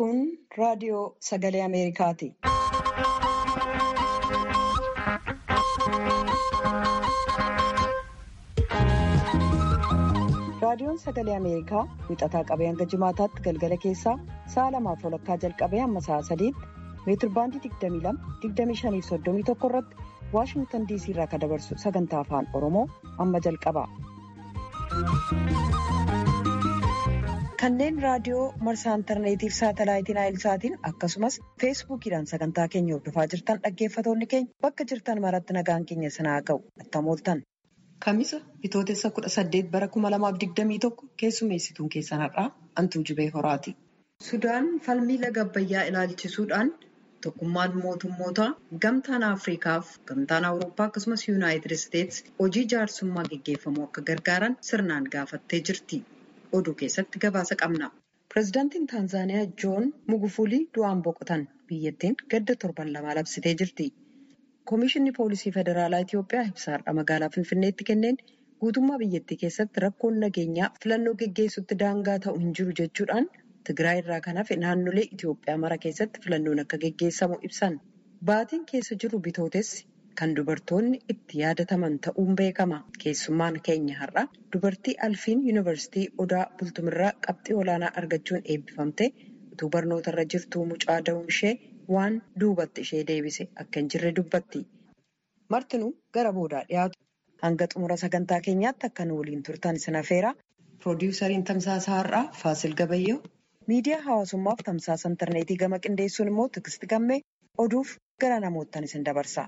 Kun raadiyoo sagalee Ameerikaati. Raadiyoon sagalee Ameerikaa wixataa qabee hanga jimaataatti galgala keessaa sa'a lamaaf walakkaa jalqabee hamma sa'a sadiitti meetirbaandii 22-25-31 irratti Waashingtan diisii irraa kan dabarsu sagantaa afaan Oromoo amma jalqaba. Kanneen raadiyoo marsaa intarneetiif saatalaayitiin naayilsaatiin akkasumas feesbuukiidhaan sagantaa keenya hordofaa jirtan dhaggeeffatoonni keenya bakka jirtan maratti nagaan keenya sinaa ga'u attamooltan. Kamisa bitootessa kudha saddeet bara kuma lamaaf digdamii tokko keessummeessituun keessan har'aa Antuu Jibee Horaati. Sudaan falmii laga Abbayyaa ilaalchisuudhaan tokkummaan mootummootaa gamtaan Afriikaaf gamtaan Awurooppaa akkasumas Yuunaayitid Isteetsi hojii jaarsummaa geggeeffamuu akka gargaaran sirnaan gaafattee jirti. Oduu keessatti gabaasa qabna. Pireezidaantiin Taanzaaniyaa Joon Mugufulii du'aan boqotan biyyattiin gadda torban lama labsitee jirti. Komishinni Poolisii Federaalaa Itiyoophiyaa ibsaadha magaalaa Finfinneetti kenneen guutummaa biyyattii keessatti rakkoon nageenyaa filannoo geggeessutti daangaa ta'u hin jiru jechuudhaan Tigraay irraa kan hafe naannolee Itiyoophiyaa mara keessatti filannoon akka geggeessamu ibsan. Baatiin keessa jiru bitootessi kan dubartoonni itti yaadataman ta'uun beekama. Keessummaan keenya har'a dubartii Alfiin Yuunivarsiitii Odaa Bultumirraa qabxii olaanaa argachuun eebbifamte utuu barnootarra jirtuu mucaa da'uun ishee waan duubatti ishee deebise akka hin jirre dubbatti. Martinuu gara boodaa dhiyaatu. Hanga xumura sagantaa keenyaatti akka nu waliin turtan sin affeera. Piroodiwusariin tamsaasa har'aa Faasil Gabayyoo. Miidiyaa hawaasummaaf tamsaasa intarneetii gama qindeessuun immoo Tikist Gammee oduuf gara namoottan isin dabarsa.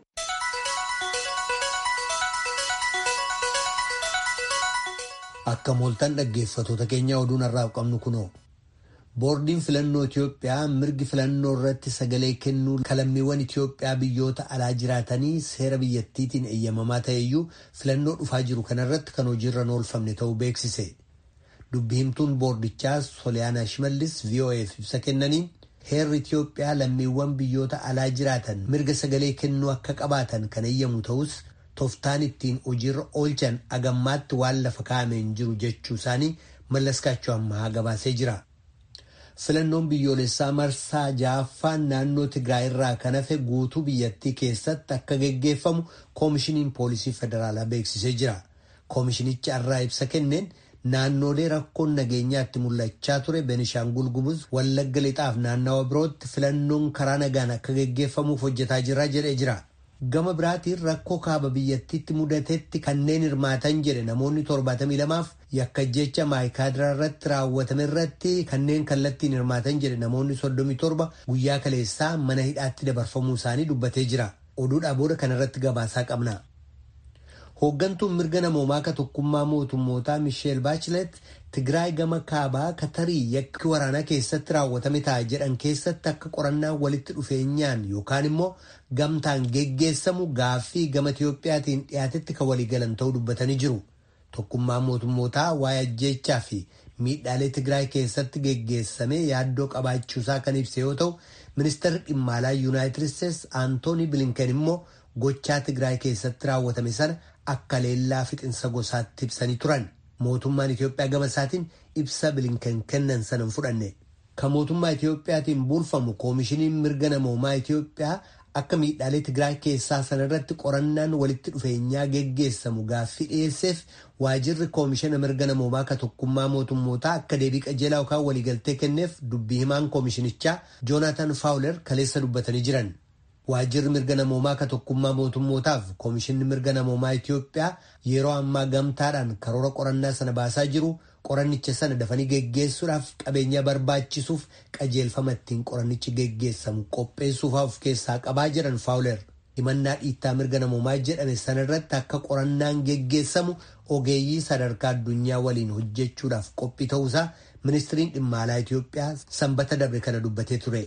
Akka mooltan dhaggeeffatoota keenya oduun har'aaf qabnu kunoo. Boordiin filannoo Itiyoophiyaa mirgi filannoo irratti sagalee kennuu kalammiiwwan Itiyoophiyaa biyyoota alaa jiraatanii seera biyyattiitiin eeyyamamaa ta'eyyuu filannoo dhufaa jiru kanarratti kan hojiirra oolfamne ta'uu beeksise. Dubbi himtuun boordichaa Soliyaanaa Shimallis VOA'f ibsa kennaniin heerri Itiyoophiyaa lammiiwwan biyyoota alaa jiraatan mirga sagalee kennuu akka qabaatan kan eeyyamu ta'us toftaan ittiin hojiirra oolchan agammaatti waan lafa kaa'amee hin jiru jechuu isaanii mallaskaachuu ammaa gabaasee jira. Filannoon biyyoolessaa marsaa ja'affaan naannoo Tigraay irraa kan hafe guutuu biyyattii keessatti akka geggeeffamu koomishiniin poolisii federaalaa beeksisee jira. Koomishinichi har'aa ibsa kenneen naannoolee rakkoon nageenyaatti mul'achaa ture Benishaangul Gumuz, Wallagga Lixaaf naannawa birootti filannoon karaa nagaan akka geggeeffamuuf hojjetaa jira jedhee jira. Gama biraatiin rakkoo kaaba biyyattiitti mudatetti kanneen hirmaatan jedhe namoonni 72f yakka jecha maayikaadiraa irratti raawwatame irratti kanneen kallattiin hirmaatan jedhe namoonni 37 guyyaa kaleessaa mana hidhaatti dabarfamuu isaanii dubbatee jira. Oduudhaa booda kanarratti gabaasaa qabna. Hooggantuun mirga namoomaa ka tokkummaa mootummootaa Misheel Baachilet Tigraay gama kaabaa katarii yakki waraanaa keessatti raawwatame ta'a jedhan keessatti akka qorannaan walitti dhufeenyaan yookaan immoo gamtaan geggeessamu gaaffii gama Itiyoophiyaatiin dhiyaatetti kan waliigalan ta'uu dubbatanii jiru. Tokkummaan mootummootaa waa'ee ajjeechaa fi miidhaalee Tigraay keessatti geggeessame yaaddoo qabaachuusaa kan ibse yoo ta'u, ministeerri dhimma alaa Yuunaayitid Isteetsi Aantoonii Bilinken immoo gochaa Tigraay keessatti raawwatame sana akka leellaa fixinsa gosaatti ibsanii turan. Mootummaan Itiyoophiyaa gama isaatiin ibsa bilinken kennan sana hin fudhanne. Kan mootummaa Itiyoophiyaatiin bulfamu koomishiniin mirga namoomaa Itiyoophiyaa akka miidhaalee Tigraay keessaa sanarratti qorannaan walitti dhufeenyaa geggeessamu gaaffii dhiyeesseef waajirri koomishina mirga namoomaa ka tokkummaa mootummootaa akka deebii qajeelaa yookaan waliigaltee kenneef dubbii himaan koomishinichaa Joonaatan Faawuler kaleessa dubbatanii jiran. Waajirri mirga namoomaa ka tokkummaa mootummootaaf koomishinni mirga namoomaa Itiyoophiyaa yeroo ammaa gamtaadhaan karoora qorannaa sana baasaa jiru qorannicha sana dafanii geggeessuudhaaf qabeenya barbaachisuuf qajeelfama ittiin qorannichi geggeessamu qopheessuuf of keessaa qabaa jiran faawuler himannaa dhiittaa mirga namoomaa jedhame sanarratti akka qorannaan geggeessamu ogeeyyii sadarkaa addunyaa waliin hojjechuudhaaf qophii ta'uusaa ministiriin dhimma alaa Itiyoophiyaa sanbata dabre kana dubbatee ture.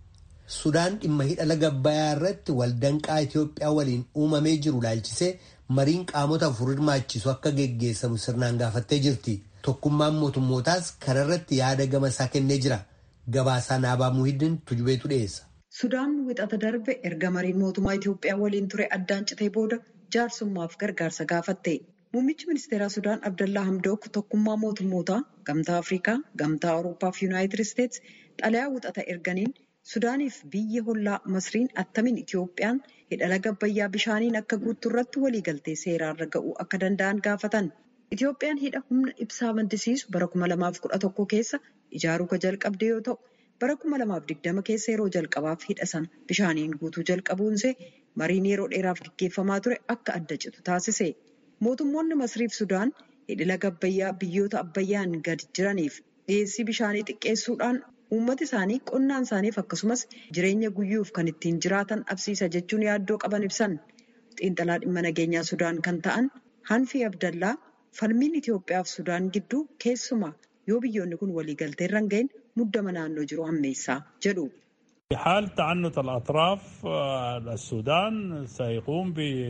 Sudaan dhimma hidha laga Abbayyaa irratti waldanqaa Itiyoophiyaa waliin uumamee jiru laalchisee mariin qaamota afur hirmaachisu akka geggeessamu sirnaan gaafattee jirti. Tokkummaan mootummootaas kanarratti yaada gama isaa kennee jira. Gabaasaa Naabaa Muhiddin Tujubeetu dhiyeessa. Sudaan wixata darbe erga mariin mootummaa Itiyoophiyaa waliin ture addaan citee booda jaarsummaaf gargaarsa gaafatte. Muummichi ministeeraa Sudaan Abdallaa Hamdook tokkummaa mootummootaa gamtaa Afrikaa, gamtaa Awurooppaa fi Yuunaayitid Isteetsi xalayaa wuxata erganiin Sudaaniif biyya hollaa Masriin attamiin Itiyoophiyaan hidha laga Abbayyaa bishaaniin akka guuttu irratti waliigaltee seeraarra ga'uu akka danda'an gaafatan. Itiyoophiyaan hidha humna ibsaa maddisiisu bara 2011 keessa ijaaruu ka jalqabde yoo ta'u, bara 2020 keessa yeroo jalqabaaf hidha sana bishaaniin guutuu jalqabuunsee mariin yeroo dheeraaf gaggeeffamaa ture akka adda citu taasise. Mootummoonni Masriif Sudaan hidhi laga Abbayyaa biyyoota Abbayyaan gad jiraniif dhiyeessii bishaanii xiqqeessuudhaan uummata isaanii qonnaan isaaniif akkasumas jireenya guyyuuf kan ittiin jiraatan dhabsiisa jechuun yaaddoo qaban ibsan. Xiinxalaa dhimma nageenyaa Sudaan kan ta'an Hanfii Abdallaa falmiin Itoophiyaa fi Sudaan gidduu keessumaa yoo biyyoonni kun waliigaltee irra hin gahin muddama naannoo jiru hammeessaa jedhu. حال تعنت الأطراف السودان سيقوم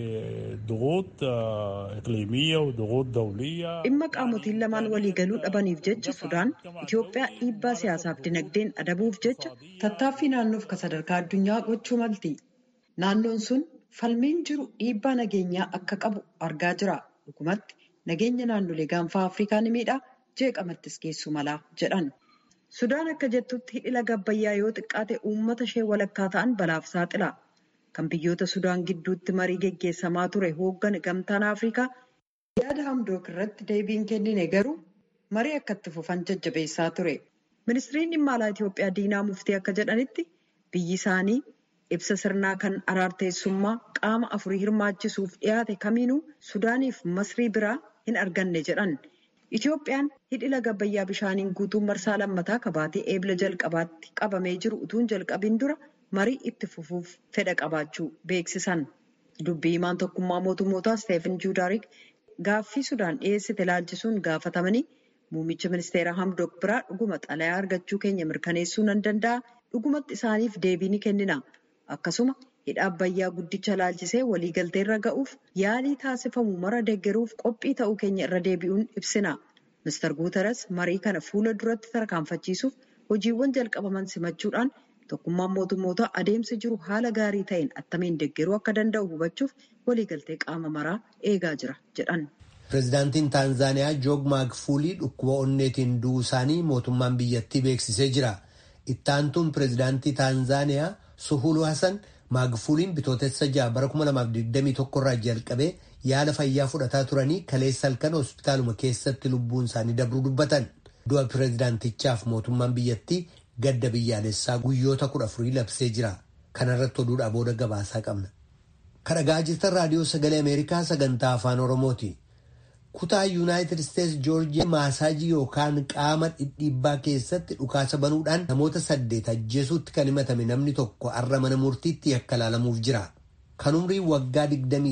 بضغوط إقليمية وضغوط دولية dhimma qaamotiin lamaan waliigaluu dhabaniif jecha Sudaan Itoophiyaa dhiibbaa siyaasaaf dinagdeen adabuuf jecha tattaaffii naannoof ka sadarkaa addunyaa gochuu malti. Naannoon sun falmiin jiru dhiibbaa nageenyaa akka qabu argaa jira. Dhugumatti nageenya naannolee gaanfaa Afrikaa ni miidha jeeqamattis geessu malaa jedhan. Sudaan akka jettutti hidhi laga Abbayyaa yoo xiqqaate uummata ishee walakkaa ta'an balaaf saaxila. Kan biyyoota Sudaan gidduutti marii geggeessamaa ture hooggan gamtaan Afrikaa yaada hamdook irratti deebiin kennine garuu marii akka itti fufan jajjabeessaa ture. Ministiriin dhimma alaa Itoophiyaa Diinaa Muftii akka jedhanitti biyyi isaanii ibsa sirnaa kan araarteessummaa qaama afurii hirmaachisuuf dhiyaate kamiinuu Sudaaniif Masrii biraa hin arganne jedhan. Itoophiyaan hidhi laga Abbayyaa bishaaniin guutuun marsaa lammataa kabaatee eebla jalqabaatti qabamee jiru utuun jalqabiin dura marii itti fufuuf fedha qabaachuu beeksisan. Dubbii himaan tokkummaa mootummootaa Steefan Juudaarik gaaffii Sudaan dhiyeessite ilaalchisuun gaafatamanii muummicha ministeera Hamdok biraa dhuguma xalayaa argachuu keenya mirkaneessuu nan danda'a dhugumatti isaaniif deebii ni kennina. Akkasuma hidha Abbayyaa guddicha ilaalchisee waliigaltee irra ga'uuf yaalii taasifamu mara deeggaruuf qophii ta'uu keenya irra deebi'uun ibsina. Mr. Guuteres marii kana fuula duratti tarkaanfachiisuuf hojiiwwan jalqabaman simachuudhaan tokkummaan mootummootaa adeemsi jiru haala gaarii ta'een attamiin deeggaruu akka danda'u hubachuuf waliigaltee qaama maraa eegaa jira jedhan. Pireezidaantiin Taanzaaniyaa Joog Maagfuulii dhukkuba onneetiin du'uu isaanii mootummaan biyyattii beeksisee jira. Ittaantuun pireezidaantii Taanzaaniyaa Suhulu Hasan Maagfuuliin bitootessa ja'a bara 2021 irraa jalqabee yaala fayyaa fudhataa turanii kaleessa halkan hospitaaluma keessatti lubbuun isaanii dabruu dubbatan. Du'a pireezidaantichaaf mootummaan biyyattii gadda biyyaalessaa guyyoota kudha afurii labsee jira. Kana irratti oduudhaa booda gabaasaa qabna. Kadhagaa jirtan raadiyoo sagalee Ameerikaa sagantaa afaan Oromooti. Kutaa Yuunaayitid Isteets Joorjiyaa maasaajii yookaan qaama dhidhiibbaa keessatti dhukaasa banuudhaan namoota saddeet ajjeesuutti kan himatame namni tokko har'a mana murtiitti yakka ilaalamuuf jira. Kan umrii waggaa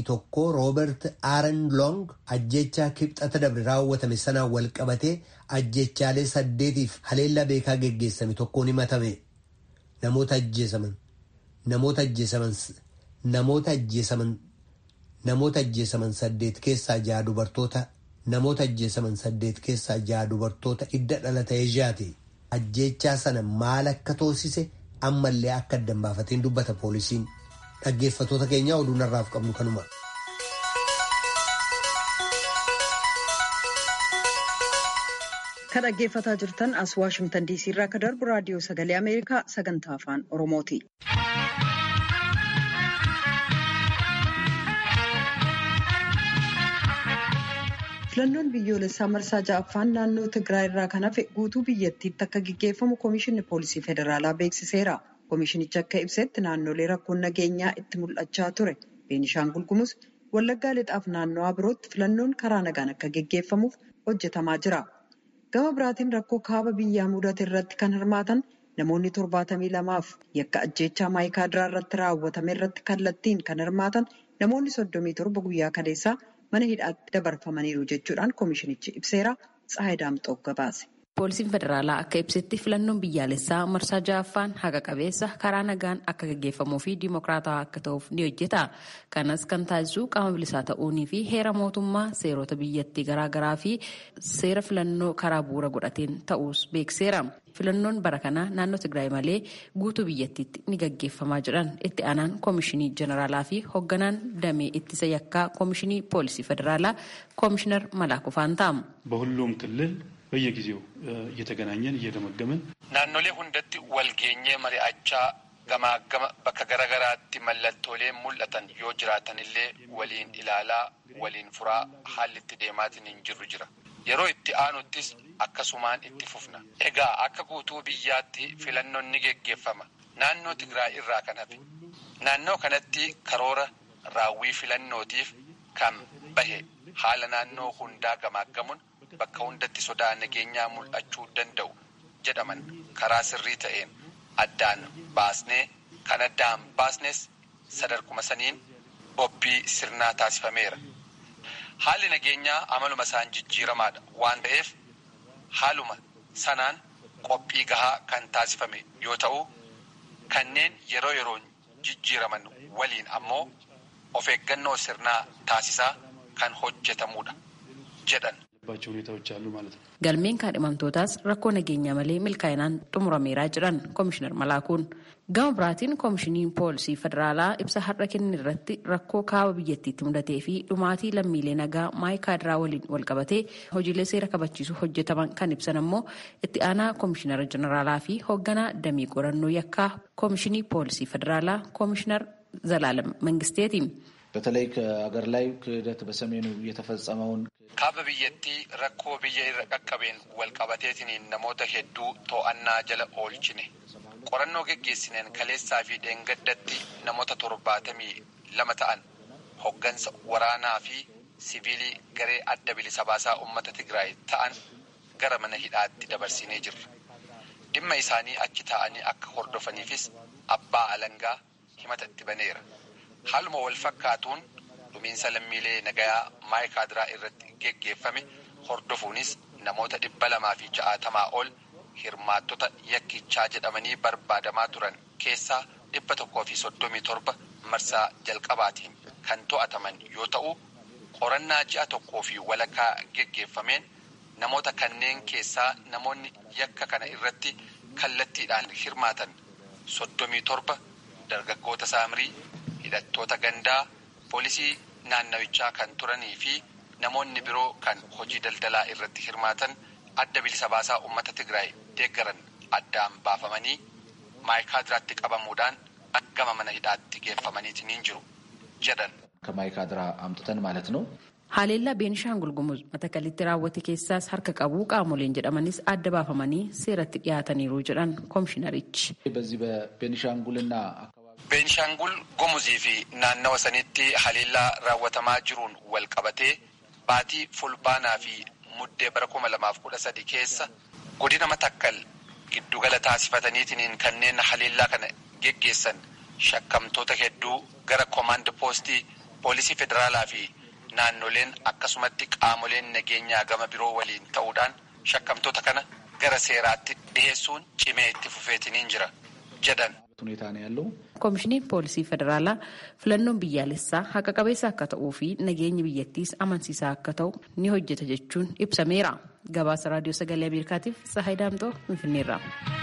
21 Roobert Aaron Long ajjechaa kibxata dabre raawwatame sanaan wal qabatee ajjechaalee saddeetiif haleellaa beekaa geggeessame tokkoon himatame. Namoota ajjeesaman. Namoota ajjeesaman. Namoota ajjeesaman. Namoota ajjeesaman saddeet keessaa ja'a dubartoota. Namoota ajjeesaman saddeet keessaa ja'a dubartoota hidda dhalata Eeshiyaati. Ajjechaa sana maal akka toosise ammallee akka addan baafateen dubbata poolisiin. Dhaggeeffatoota keenya oduu narraaf qabnu kanuma. Kan dhaggeeffataa jirtan as Waashimtan DC irraa akka darbu raadiyoo sagalee Ameerikaa sagantaa afaan Oromooti. Filannoon biyyoolessaa marsaa ja'affaan naannoo Tigraay irraa kan hafe guutuu biyyattiitti akka gaggeeffamu Komishinni Poolisii Federaalaa beeksiseera. Komishinichi akka ibsetti naannolee rakkoon nageenyaa itti mul'achaa ture. Beenishaangul Gumuz Wallaggaa Lixaaf naannawaa birootti filannoon karaa nagaan akka gaggeeffamuuf hojjetamaa jira. Gama biraatiin rakkoo kaaba biyyaa mudate irratti kan hirmaatan namoonni torbaatamii lamaaf yakka ajjeechaa maayikaadiraa irratti raawwatame irratti kallattiin kan hirmaatan namoonni soddomii torba guyyaa kaleessaa mana hidhaatti dabarfamaniiru jechuudhaan komishinichi ibseera. Tsahayi Daamxoo gabaase. Poolisiin federaalaa akka ibsetti filannoon biyyaalessaa marsaa ja'affaan haqa qabeessa karaa nagaan akka gaggeeffamuu fi dimokiraatawaa akka ta'uuf ni hojjeta. Kanas kan taasisu qaama bilisaa ta'uunii fi heera mootummaa seerota biyyattii garaagaraa fi seera filannoo karaa bu'uura godhateen ta'uus beekseera. Filannoon bara kanaa naannoo Tigraay malee guutuu biyyattiitti ni gaggeeffamaa jiran itti aanaan koomishinii jeneraalaa fi hoogganaan damee ittisa yakkaa koomishinii poolisii federaalaa koomishinar Malaakuu Faantaam. በሁሉም ክልል በየጊዜው እየተገናኘን እየገመገምን naannolee hundatti walgeenyee mari'achaa gamaagama bakka garaagaraatti mallattoolee mul'atan yoo jiraatan illee waliin ilaalaa waliin furaa haalli itti deemaatiin hin jirru jira. Yeroo itti aanuttis akkasumaan itti fufna. Egaa akka guutuu biyyaatti filannoon ni geggeeffama. Naannoo Tigraay irraa kan hafe. Naannoo kanatti karoora raawwii filannootiif kan bahe haala naannoo hundaa gamaaggamuun bakka hundatti sodaa nageenyaa mul'achuu danda'u jedhaman karaa sirrii ta'een addaan baasnee kan addaan baasnes sadarkuma saniin bobbii sirnaa taasifameera. Haalli nageenyaa amaluma isaan jijjiiramaadha waan ta'eef haaluma sanaan qophii gahaa kan taasifame yoo ta'u kanneen yeroo yeroon jijjiiraman waliin ammoo of eeggannoo sirnaa taasisaa kan hojjetamudha jedhan. ሁኔታዎች አሉ ማለት ነው። Galmeen kaadhimamtootaas rakkoo nageenyaa malee milkaa'inaan xumurameeraa jiran koomishinar Malaakuun. Gama biraatiin koomishiniin poolisii federaalaa ibsa har'a kenne irratti rakkoo kaaba biyyattiitti mudatee fi dhumaatii lammiilee nagaa maayikaadiraa waliin walqabatee hojiilee seera kabachiisuu hojjetaman kan ibsan ammoo itti aanaa koomishinara jeneraalaa fi hoogganaa damee qorannoo yakkaa koomishinii poolisii federaalaa koomishinar Zalaalam Mangisteeti. በተለይ ከሀገር ላይ ክህደት በሰሜኑ የተፈጸመውን kaaba biyyattii rakkoo biyya irra qaqqabeen walqabateetiin namoota hedduu to'annaa jala oolchine qorannoo geggeessineen kaleessaa fi dheengaddatti namoota torbaatamii lama ta'an hoggansa waraanaa fi siviilii garee adda bilisa baasaa uummata Tigraay ta'an gara mana hidhaatti dabarsinee jirra. Dhimma isaanii achi taa'anii akka hordofaniifis abbaa alangaa himata itti baneera. Haaluma wal fakkaatuun dhumiinsa lammiilee nagayaa maayikaadiraa irratti geggeeffame hordofuunis namoota dhibba lamaa fi ja'aatamaa ol hirmaattota yakkichaa jedhamanii barbaadamaa turan keessaa dhibba tokkoo fi soddomii torba marsaa jalqabaatiin kan to'ataman yoo ta'u qorannaa ji'a tokkoo fi walakkaa geggeeffameen namoota kanneen keessaa namoonni yakka kana irratti kallattiidhaan hirmaatan soddomii torba dargaggoota saamrii hidhattoota gandaa poolisii naannawichaa kan turanii fi namoonni biroo kan hojii daldalaa irratti hirmaatan adda bilisa baasaa uummata Tigraay deeggaran addaan baafamanii maayikaadiraatti qabamuudhaan gama mana hidhaatti geeffamaniitiin jiru jedhan. ከማይካድራ አምጥተን ማለት ነው። Haleellaa Beenishaangul Gumuz Matakalitti raawwate keessaas harka qabuu qaamoleen jedhamanis adda baafamanii seeratti dhiyaataniiru jedhan koomishinarichi. በዚህ በቤኒሻንጉልና Beenishaangul Gumuzii fi naannawa sanitti haleellaa raawwatamaa jiruun wal qabatee baatii fulbaanaa fi muddee bara kuma lamaaf kudha sadi keessa godina Matakkal giddugala taasifataniitiin kanneen haleellaa kana geggeessan shakkamtoota hedduu gara koomaand poostii poolisii federaalaa fi naannoleen akkasumatti qaamoleen nageenyaa gama biroo waliin ta'uudhaan shakkamtoota kana gara seeraatti dhiheessuun cimee itti fufeetiniin jira jedhan. ሁኔታ ነው ያለው። Koomishiniin poolisii federaalaa filannoon biyyaalessaa haqa qabeessa akka ta'uu fi nageenyi biyyattiis amansiisaa akka ta'u ni hojjeta jechuun ibsameera. Gabaasa raadiyoo sagalee Ameerikaatiif Sahay Daamtoo Finfinneerra.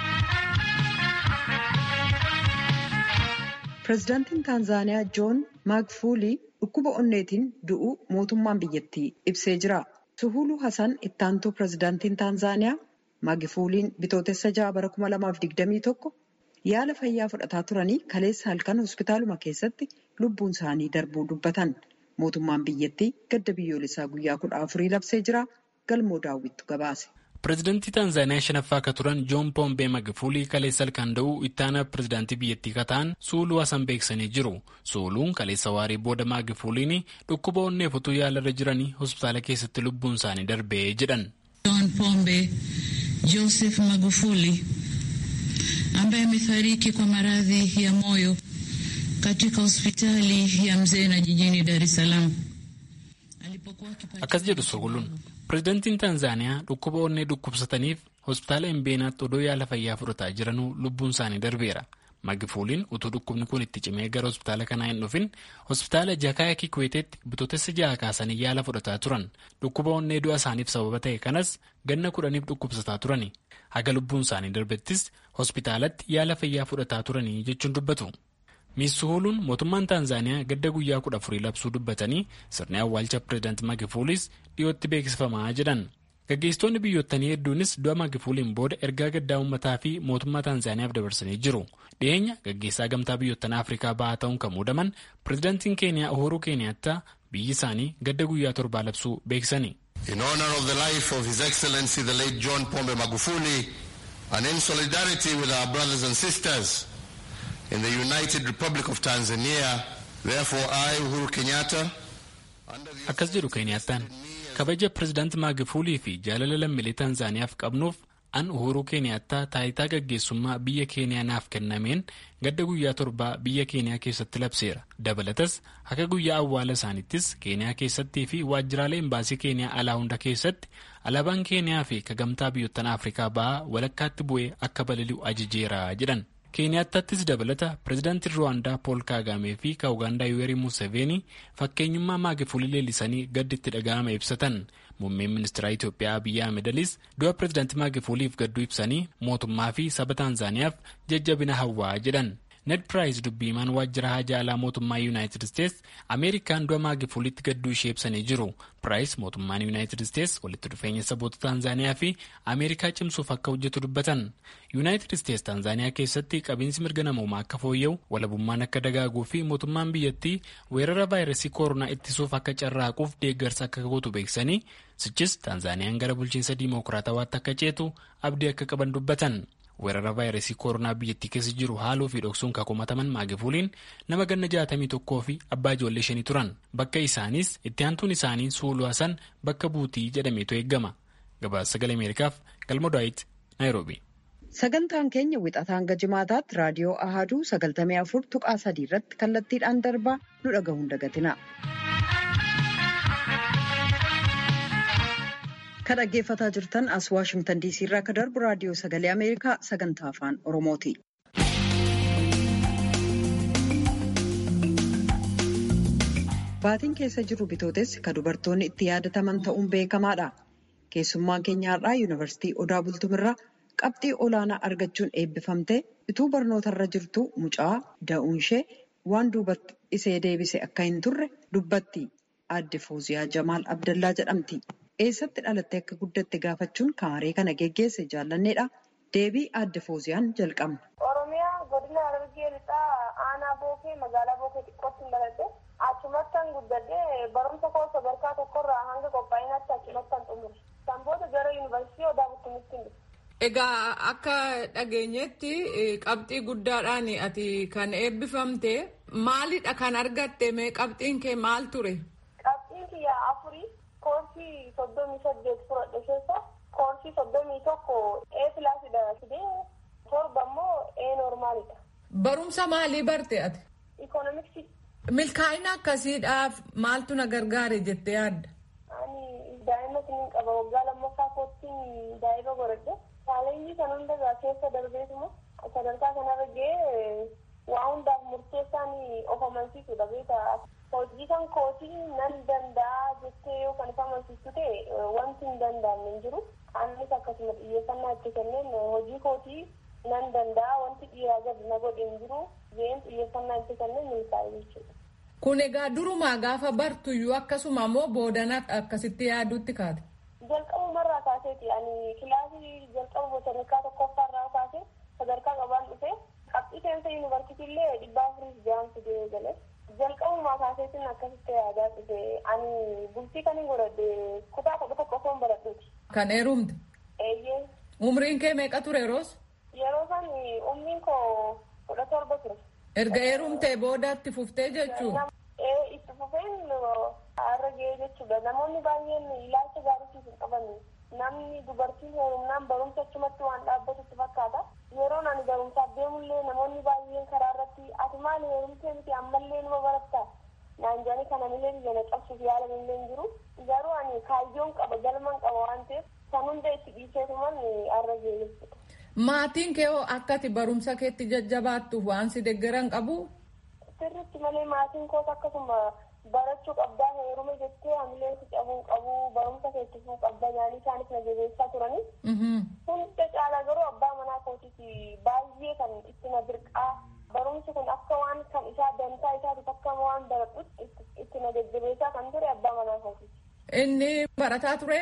Pireezidaantiin Taanzaaniyaa Joon Maagfuulii dhukkuba onneetiin du'uu mootummaan biyyattii ibsee jira. Suhuluu Hasan ittaantuu pireezidaantiin Taanzaaniyaa Maagifuuliin bitootessa ja'a bara 2021 yaala fayyaa fudhataa turanii kaleessa halkan hospitaaluma keessatti lubbuun isaanii darbuu dubbatan. Mootummaan biyyattii gadda biyyoolessaa guyyaa kudha afurii labsee jira. Galmoo daawwittu gabaase. Pireezidantii Taanzaaniyaa shanaffaa akka turan Joon Poompee Magufuli kaleessa halkan da'uu ittaana pireezidaantii biyyattii kataan Suuluu Hasan beeksisanii jiru. Suuluun kaleessa waarii booda Magufuliin dhukkuba onneef utuu yaalarra jiranii hospitaala keessatti lubbuun isaanii darbee jedhan. John Pombe Joseph Magufuli ambaye amefariki kwa maradhi ya moyo katika hospitali ya Mzena jijini Dar es Salaam. Akkas jedhu Suuluun. Pireezidantiin Taanzaaniyaa dhukkuba onnee dhukkubsataniif hospitaala Imbeenaatti odoo yaala fayyaa fudhataa jiranuu lubbuun isaanii darbeera. Magifuuliin utuu dhukkubni kun itti cimee gara hospitaala kanaa hin dhufin hospitaala Jakaaya Kikweeteetti bitootessa ja'a kaasanii yaala fudhataa turan. Dhukkuba onnee du'a isaaniif sababa ta'e kanas ganna kudhaniif dhukkubsataa turani. Haga lubbuun isaanii darbettis hospitaalatti yaala fayyaa fudhataa turanii jechuun dubbatu. Miisuhuluun mootummaan Taanzaaniyaa gadda guyyaa kudha afurii labsuu dubbatanii sirni awwaalcha pireezidaantii Magifuulis dhiyootti beeksifamaa jedhan. Gaggeessitoonni biyyootanii hedduunis du'a Magifuuliin booda ergaa gaddaa uummataa fi mootummaa Taanzaaniyaaf dabarsanii jiru. Dhiyeenya gaggeessaa gamtaa biyyoottan Afrikaa ba'aa ta'uun kan muudaman pireezidaantiin Keeniyaa Uhuru Keeniyaattaa biyyi isaanii gadda guyyaa torbaa labsuu beeksisani. In honor of the life of His Excellency the late John Pombe Magufuli and in solidarity with our brothers and sisters in the United Republic of Tanzania, therefore I, Uhuru Kenyatta, Akkas jedhu Keeniyaattaan kabaja pireezidaantii Maagifuulii fi jaalala lammiilee Taanzaaniyaaf qabnuuf an Uhuruu Keeniyaattaa taayitaa gaggeessummaa biyya Keeniyaa naaf kennameen gadda guyyaa torbaa biyya Keeniyaa keessatti labseera. Dabalatas akka guyyaa awwaala isaaniittis Keeniyaa keessattii fi waajjiraalee imbaasii Keeniyaa alaa hunda keessatti alaabaan Keeniyaa fi kagamtaa biyyoottan Afrikaa ba'aa walakkaatti bu'ee akka balali'u ajajeera jedhan. Keeniyaattattis dabalata pireezidaantiin Ruwaandaa Pool Kaagamee fi ka Ugaandaa Yuwerii Museveenii fakkeenyummaa maagifuulii leellisanii gaddi itti dhaga'ame ibsatan. Muummeen ministeera Itoophiyaa Abiyyi Ahmedis du'a pireezidaantii maagifuuliif gadduu ibsanii mootummaa fi saba Taanzaaniyaaf jajjabina hawwaa jedhan. Ned Piraayis dubbiimaan waajjira haajaa alaa mootummaa Yuunaayitid Isteets Ameerikaan du'a maagifuulitti gadduu ishee ibsanii jiru. Piraayis mootummaan Yuunaayitid Isteets walitti dhufeenya saboota Taanzaaniyaa fi Ameerikaa cimsuuf akka hojjetu dubbatan. Yuunaayitid Isteets Taanzaaniyaa keessatti qabiinsi mirga namoomaa akka fooyya'u, walabummaan akka dagaaguu fi mootummaan biyyattii weerara vaayirasii koronaa ittisuuf akka carraaquuf deeggarsa akka gootu beeksisanii sichis Taanzaaniyaan gara bulchiinsa diimookiraatawaatti akka ceetu abdii akka qaban dubbatan. weerara vaayirasii koronaa biyyattii keessa jiru haaluu fi dhoksuun kakomataman maagifuuliin nama ganna jaatamii tokkoo fi abbaa ijoollee shanii turan bakka isaanis itti aantuun isaanii suuluu hasan bakka buutii jedhameetu eeggama gabaasa sagalee ameerikaaf galma daawit naayiroobi. sagantaan keenya wixataa hanga jimaataatti raadiyoo ahaduu sagaltamii afur tuqaa sadii irratti kallattiidhaan darbaa nu dhagahuun dagatina. Kan dhaggeeffataa jirtan as Waashimtan diisii irraa akka darbu raadiyoo sagalee Ameerikaa sagantaa afaan Oromooti. Baatiin keessa jiru bitootessi kan dubartoonni itti yaadataman ta'uun beekamaadha. Keessummaan keenya har'aa Yuunivarsiitii Odaa Bultumirraa qabxii olaanaa argachuun eebbifamtee utuu barnootarra jirtu mucaa da'uun ishee waan duubatti isee deebise akka hin turre dubbatti. Aadde Fooziyaa Jamaal Abdallaa jedhamti. Eessatti dhalattee akka guddatte gaafachuun kaaree kana geggeesse jaallanneedha. Deebii aadde Fooziyaan jalqabna. Oromiyaa godina Harargee lixaa aanaa bookee magaalaa bookee xiqqootti dhaladhe achumattan guddadhee barumsa koo sadarkaa tokkorraa hanga qophaa'inaatti achumattan xumure. Kan booda gara yuunivarsiitii Odaa Bultumitti dhufe. Egaa akka dhageenyetti qabxii guddaadhaan ati kan eebbifamte maalidha kan argatte mee qabxiin kee maal ture? Qabxiin kiyya afurii koorsii soddomii saddeet fudhadhe keessa koorsii soddomii tokko ee pilaasidha fidee torba immoo ee noormaalidha. Barumsa maalii barte ati? Ikoonomiksii. Milkaa'ina akkasiidhaaf maaltu na gargaare jettee yaadda? Ani daa'ima siniin qaba waggaa lammaffaa koottiin daa'ima godhadhe. Chaalenjii kan hundarraa keessa darbeetuma sadarkaa kanarra ga'ee waa hundaaf murteessaan of amansiisudha beekaa. Hojii kan kootii nan danda'a jettee yoo kan isa amansiistu ta'e wanti hin danda'amne hin jiru. Anis akkasuma xiyyeeffannaa itti kenneen hojii kootii nan danda'a wanti dhiiraa gadi na godhe hin jiru. Ga'een xiyyeeffannaa itti kenneen milkaa'e jechuudha. Kun egaa durumaa gaafa bartuyyuu akkasuma immoo boodana akkasitti yaaduutti kaate. Jalqabumarraa kaaseeti ani kilaasii jalqaba botanikaa tokkoffaarraa kaasee sadarkaa qabaan dhufe qabxii seensa yuunivarsiitii illee dhibbaa afurii ja'an fidee gale. jalqabumaa kaaseetiin akkasitti yaadaa dhufe ani bultii kan hin godhadhe kutaa kudha tokko osoon baradhuuti. Kan heerumte? Eeyyee. Umriin kee meeqa ture yeroos? Yeroo san umriin koo kudha torba ture. Erga heerumtee booda itti fuftee jechuun? Ee itti fufeen har'a ga'ee jechuudha. Namoonni baay'een ilaalcha gaariitiif hin qaban. Namni dubartiin heerumnaan barumsa achumatti waan dhaabbatutti fakkaata. Yeroon ani barumsaaf deemullee namoonni baay'een karaa irratti ati maali heerumtee miti ammallee numa barattaa. Naan jedhanii kana millee biyya na cabsuuf yaalan illee hin jiru. Garuu ani kaayyoon qaba galman qaba waan ta'eef Kan hunda itti dhiiseetuman arra jechuudha. Maatiin kee hoo akkati barumsa keetti jajjabaattuuf waan si deeggaran qabu? Sirriitti malee maatiin koos akkasuma barachuu qabdaa heeruma jettee hamilee si cabuu qabu barumsa keetti fuu qabda yaanii isaanis na jabeessaa turani. Hunda caalaa garuu abbaa manaa kootiiti baay'ee kan itti na dirqaa barumsi kun akka waan kan isaa dantaa isaatiif akka waan baradhutti itti na jajjabeessaa kan ture abbaa manaa kootiiti. Inni barataa ture?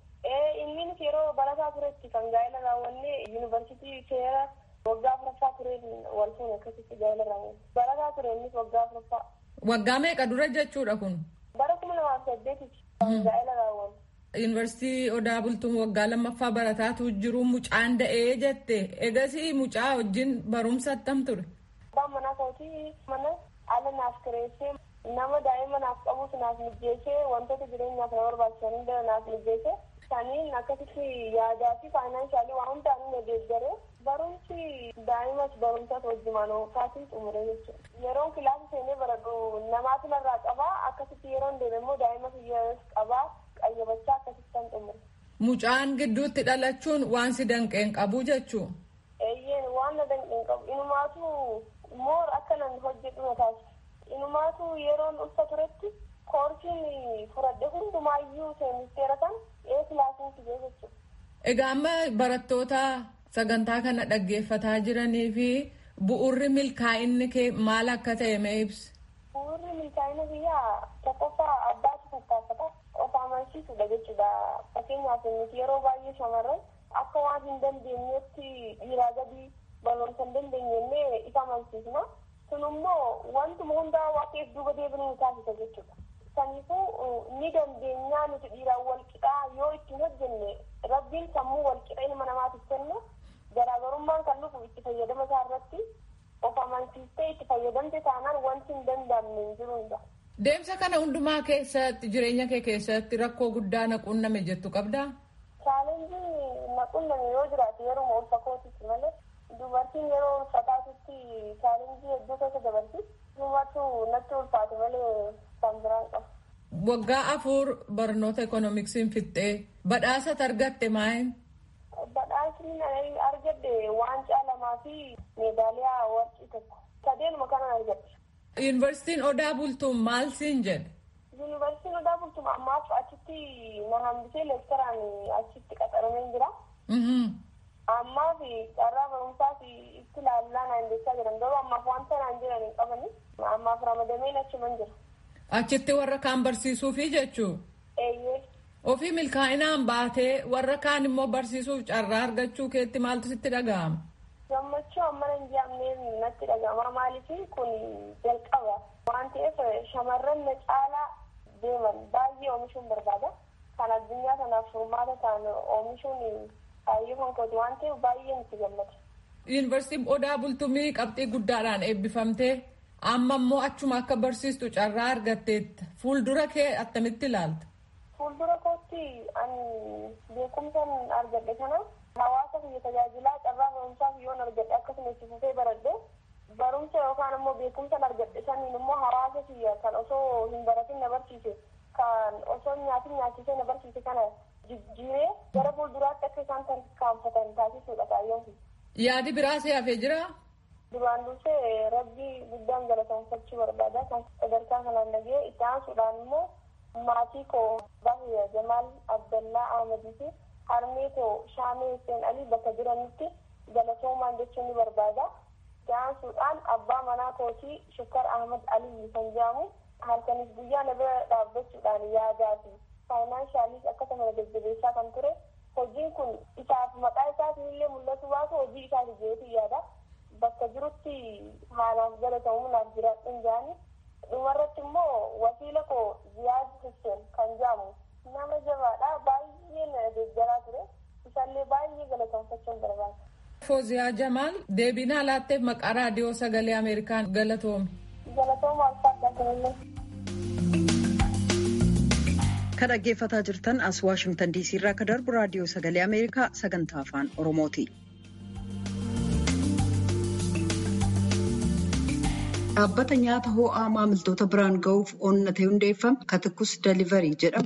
Innis yeroo barataa turetti kan gaa'ela raawwanne yuunivarsiitii seera waggaa afuraffaa tureen wal fuune akkasitti gaa'ela raawwanne. Barataa ture innis waggaa afuraffaa. Waggaa meeqa dura jechuudha kun? Bara kuma lamaaf saddeetitti gaa'ela raawwanne. Yuunivarsiitii Odaa Bultuun waggaa lammaffaa barataatu jiru mucaan da'ee jette. Egasii mucaa wajjin barumsa attam ture? Abbaan manaa kootii mana ala naaf kireessee nama daa'ima naaf qabus naaf mijjeessee wantoota jireenyaaf na barbaachisan hunda naaf mijjeessee saniin akkasitti yaadaa fi faayinaansaalii waan hundaan na deeggaree barumsi daa'imas barumsas wajjumaan oofaatiin xumure jechuudha. Yeroon kilaasii seenee baradhu namaatu narraa qabaa akkasitti yeroon deeme immoo daa'ima fiyyaas qabaa qayyabachaa akkasitti kan xumure. Mucaan gidduutti dhalachuun waan si danqeen qabu jechuu. Eeyyeen waan na danqeen qabu inumaatu moor akka nan hojjedhu na taasisa. Inumaatu yeroon ulfa turetti koorsiin furadhe hundumaayyuu seenisteera kan ee kilaasiin fidee jechuudha. Egaa amma barattoota sagantaa kana dhaggeeffataa jiranii fi bu'urri milkaa'inni kee maal akka ta'e mee ibsi? Bu'urri milkaa'ina biyyaa tokkoffaa abbaatu tattaafata of amansiisudha jechuudha. Fakkeenyaaf nuti yeroo baay'ee shamarran akka waan hin dandeenyetti dhiiraa gadi barumsa hin dandeenye isa amansiisna. Kun immoo wantuma hundaa waaqeef duuba deebinuu taasisa jechuudha. Kanaafuu ni dandeenyaa nuti dhiiraan wal qixaa yoo ittiin hojjenne rabbiin sammuu wal qixa ilma namaatiif kennu garaagarummaan kan dhufu itti fayyadama isaa irratti of amansiistee itti fayyadamte taanaan wanti hin danda'amne hin jiru. Deemsa kana hundumaa keessatti jireenya kee keessatti rakkoo guddaa na qunname jettu qabdaa? Chaalenjii na qunname yoo jiraate yeroo ulfa kootitti malee dubartiin yeroo ulfaataatutti chaalenjii hedduu keessa dabarti. Dubartuu natti ulfaate malee kan biraan qabu. Waggaa afur barnoota ekoonoomiksiin fixxee badhaasa argatte maayin? Badhaasni argadde waancaa lamaa fi meedaaliyaa warqii tokko. Sadeenuma kanan argadde. Yuunivarsiitiin Odaa Bultuun maal siin jedhe? Yuunivarsiitiin Odaa Bultuun ammaaf achitti na hambisee leektaraan achitti qaxaramee jira. Ammaa fi carraa barumsaa fi itti ilaallaa naan jechaa jiran garuu ammaaf wanta naan jiran hin qabani. Ammaaf ramadameen achuman jira. Achitti warra kaan barsiisuufi jechuu? Eeyyee. Ofii milkaa'inaan baatee warra kaan immoo barsiisuuf carraa argachuu keetti maaltu sitti dhaga'ama? Gammachuu amma hin jedhamneen natti dhaga'ama. Maaliif kun jalqaba waan ta'eef shamarran na caalaa deeman baay'ee oomishuun barbaada. Kan addunyaa kanaaf furmaata ta'an oomishuun kaayyoo kan kooti waan ta'eef baay'ee nutti gammada. Yuunivarsiitiin Odaa Bultumii qabxii guddaadhaan eebbifamtee amma immoo achuma akka barsiistu carraa argatteetta. Fuuldura kee attamitti ilaalta? Fuuldura kootti ani beekumsan argadhe kana hawaasa biyya tajaajilaa carraa barumsaaf yoon argadhe akkasuma itti fufee baradhe barumsa yookaan immoo beekumsan argadhe saniin immoo hawaasa biyya kan osoo hin baratin na barsiise kan osoo nyaatin nyaachisee na barsiise kana jijjiiree gara fuulduraatti akka isaan tarkaanfatan taasisuudha kaayyoon kun. Yaadi biraa si hafee jiraa? Duraan dursee rabbii guddaan galateeffachuu barbaada. Kan sadarkaa kanaan dhagee itti aansuudhaan immoo maatii koo Bahiya Jamaal Abdallaa Ahmadii fi harmee koo Shaamee Hussein Alii bakka jiranitti galatoomaan jechuun ni barbaada. Itti aansuudhaan abbaa manaa kootii Shukkar Ahmad Alii kan jedhamu halkanis guyyaa na bira dhaabbachuudhaan yaadaa fi faayinaanshaaliis akkasuma na jajjabeessaa kan ture. Hojiin kun isaaf maqaa isaatiin illee mul'atu baatu hojii isaati jeetii yaada. bakka jirutti haalaaf galatamu naaf jiraadhuun jaani dhumarratti immoo wasiila koo ziyaad hussein kan jedhamu nama jabaadha baay'ee na deeggaraa ture isallee baay'ee galateeffachuun barbaada. Fooziyaa Jamaal deebinaa laatteef maqaa raadiyoo sagalee Ameerikaan galatoomi. Galatooma alfaadhaa kanallee. Kan dhaggeeffataa jirtan as Waashingtan DC irraa akka darbu raadiyoo sagalee Ameerikaa sagantaa afaan Oromooti. Dhaabbata nyaata ho'aa maamiltoota biraan ga'uuf onnatee hundeeffame Katikus Deliverii jedhamu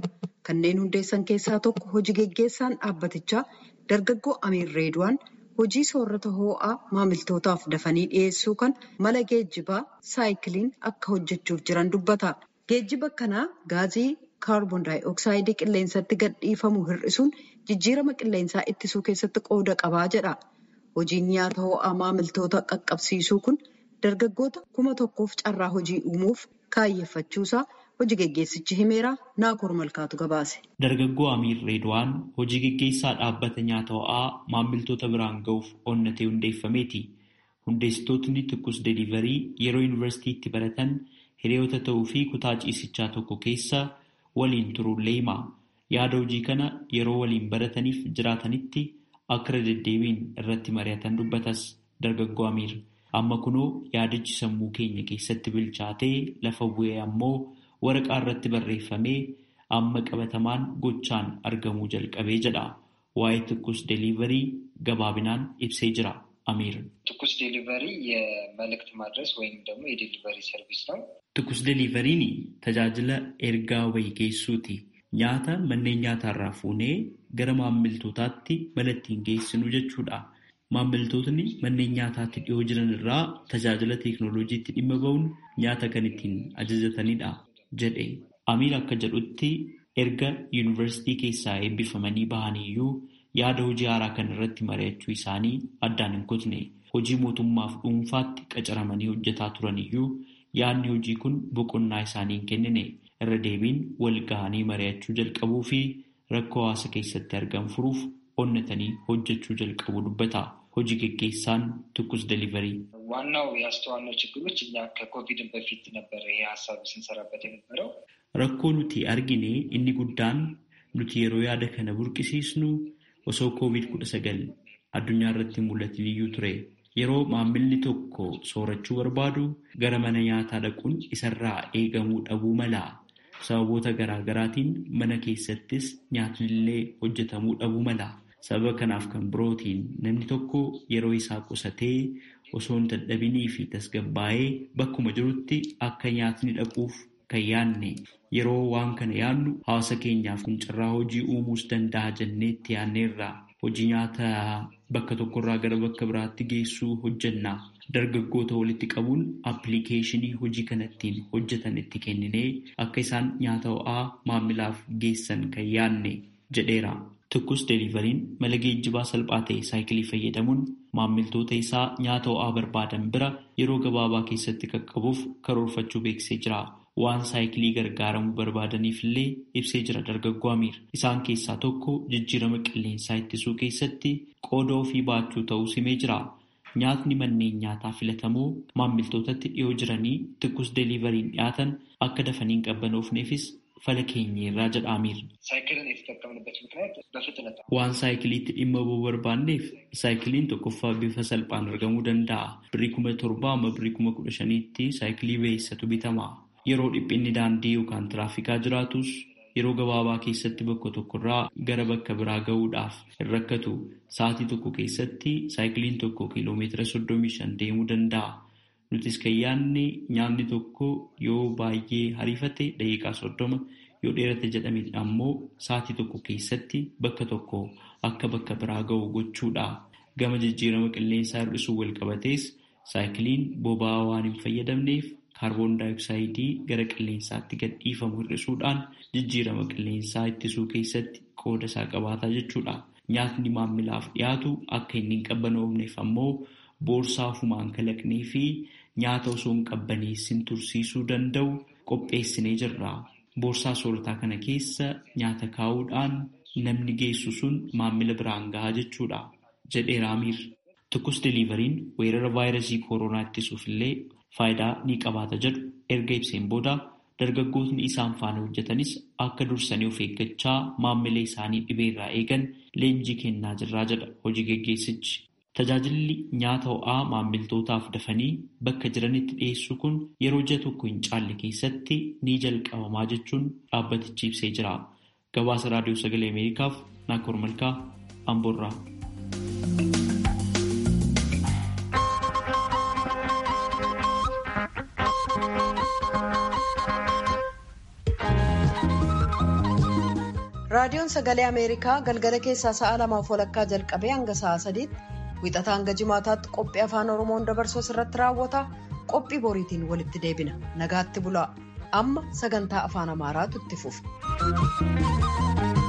Kanneen hundeessan keessaa tokko hojii geggeessaan dhaabbatichaa dargaggoo Amiir Reedwaan hojii soorata hoo'aa maamiltootaaf dafanii dhiyeessuu kan mala geejjibaa saayikiliin akka hojjechuuf jiran dubbata. Geejjiba kanaa gaazii kaarboon daayi'oksayidii qilleensatti gadhiifamu hir'isuun jijjiirama qilleensaa ittisuu keessatti qooda qabaa jedha. Hojiin nyaata ho'aa maamiltoota qaqqabsiisuu kun dargaggoota kuma tokkoof carraa hojii uumuuf kaayyeffachuusaa hojii geggeessichi himeera naakoor malkaatu gabaase. Dargaggoo Amiir Reedwaan hojii geggeessaa dhaabbata nyaata ho'aa maamiltoota biraan ga'uuf onnatee hundeeffameeti. Hundeessitootni Tukkus Deliverii yeroo yuunivarsiitiitti baratan hiriyoota ta'uu fi kutaa ciisichaa tokko keessa waliin turuullee hima. Yaada hojii kana yeroo waliin barataniif jiraatanitti akka irra deddeebiin irratti mari'atan dubbatas dargaggoo Amiir. Amma kunoo yaadichi sammuu keenya keessatti bilchaatee lafa bu'ee ammoo waraqaa irratti barreeffamee amma qabatamaan gochaan argamuu jalqabee jedha. Waa'ee Tukkus Deliverii gabaabinaan ibsee jira. አሚር ትኩስ ዴሊቨሪ የመልእክት ማድረስ ወይም ደግሞ የዴሊቨሪ ሰርቪስ ነው። ትኩስ ዴሊቨሪin tajaajila ergaa wayii geessuuti. Nyaata manneen nyaataarraa fuunee gara maammiltootaatti mala ittiin geessinu jechuudha. Maammiltootni manneen nyaataatti dhiyoo jiran irraa tajaajila teeknooloojiitti dhimma ba'uun nyaata kan ittiin ajajatanidha jedhe. Amiir akka jedhutti erga yuunivarsiitii keessaa eebbifamanii bahaniyyuu yaada hojii haaraa kan irratti mari'achuu isaanii addaan hin kutne hojii mootummaaf dhuunfaatti qacaramanii hojjetaa turaniyyuu yaadni hojii kun boqonnaa isaanii hin kennine irra deebiin wal gahanii mari'achuu jalqabuu fi rakkoo hawaasa keessatti argan furuuf onnatanii hojjechuu jalqabuu dubbata hojii geggeessaan ትኩስ ደሊቨሪ ዋናው ያስተዋልነው ችግሮች እኛ ከኮቪድን በፊት ነበረ ይሄ ሀሳብ ስንሰራበት የነበረው rakkoo nuti argine inni guddaan nuti yeroo yaada kana burqisiisnu osoo koovid kudha sagal addunyaa irratti mul'atin iyyuu ture yeroo maammilli tokko soorachuu barbaadu gara mana nyaataa dhaquun isarraa eegamuu dhabuu mala sababoota garaa garaatiin mana keessattis nyaatnillee hojjetamuu dhabuu mala sababa kanaaf kan birootiin namni tokko yeroo isaa qusatee osoo hin dadhabinii fi tasgabbaa'ee bakkuma jirutti akka nyaatni dhaquuf kan yaadne yeroo waan kana yaadnu hawaasa keenyaaf kun carraa hojii uumuus danda'a jenneetti yaadneerra hojii nyaata bakka tokkorraa gara bakka biraatti geessuu hojjenna dargaggoota walitti qabuun appilikeeshinii hojii kanattiin hojjetan itti kenninee akka isaan nyaata ho'aa maamilaaf geessan kan yaadne jedheera. Tukkus deelivariin mala geejjibaa salphaa ta'e saayikilii fayyadamuun maammiltoota isaa nyaata ho'aa barbaadan bira yeroo gabaabaa keessatti qaqqabuuf karoorfachuu beeksisee jira. Waan saayikilii gargaaramuu barbaadaniif illee ibsee jira dargaggoo Amiir. Isaan keessaa tokko jijjiirama qilleensaa ittisuu keessatti qooda ofii baachuu ta'uu simee jira. Nyaatni manneen nyaataa filatamoo maammiltootatti dhiyoo jiranii tukkus deelivariin dhiyaatan akka dafanii hin qabbanoofneefis fala keenyeerraa jedha Amiir. Waan saayikiliitti dhimma ba'uu barbaanneef saayikiliin tokkoffaa bifa salphaan argamuu danda'a. Birrii kuma torbaa amma birrii kuma kudha shaniitti saayikilii beeksisatu bitama. Yeroo dhiphinni daandii yookaan tiraafikaa jiraatus yeroo gabaabaa keessatti bakka tokkorraa gara bakka biraa gahuudhaaf hin rakkatu. Sa'aatii tokko keessatti saayikiliin tokko kiiloomeetira soddomii shan deemuu danda'a. Nutis kan yaadne nyaanni tokko yoo baay'ee hariifate daqiiqaa soddoma yoo dheerate jedhame ammoo sa'aatii tokko keessatti bakka tokko akka bakka biraa gahu gochuudha. Gama jijjiirama qilleensaa hir'isuu wal qabatees saayikiliin boba'aa waan hin fayyadamneef kaarboon daayoksayidii gara qilleensaatti gadhiifamu hir'isuudhaan jijjiirama qilleensaa ittisuu keessatti qooda isaa qabaataa jechuudha. Nyaatni maamilaaf dhiyaatu akka inni hin qabbanoofneef ammoo boorsaa ofumaan kalaqnee fi nyaata osoo hin qabbaneessin tursiisuu danda'u qopheessinee jirra. Boorsaa soorataa kana keessa nyaata kaa'uudhaan namni geessu sun maamila biraan gahaa jechuudha. jedheera Amiir. Tukkus deelivariin weerara vaayirasii kooroonaa ittisuuf illee faayidaa ni qabaata jedhu erga ibseen booda dargaggootni isaan faana hojjetanis akka dursanii of eeggachaa maamila isaanii dhibeerraa eegan leenjii kennaa jirraa jedha hojii geggeessichi. Tajaajilli nyaata ho'aa maammiltootaaf dafanii bakka jiranitti dhiyeessuu kun yeroo ji'a tokko hin caalle keessatti ni jalqabamaa jechuun dhaabbatichi ibsee jira. Gabaasa Raadiyoo Sagalee Ameerikaaf Naakoor Malkaa Amboorraa. raadiyoon sagalee ameerikaa galgala keessaa sa'a lamaaf walakkaa jalqabee hanga sa'a sadiitti wixataa hanga jimaataatti qophii afaan oromoon dabarsu irratti raawwata qophii boriitiin walitti deebina nagaatti bulaa amma sagantaa afaan amaaraatu itti fufa.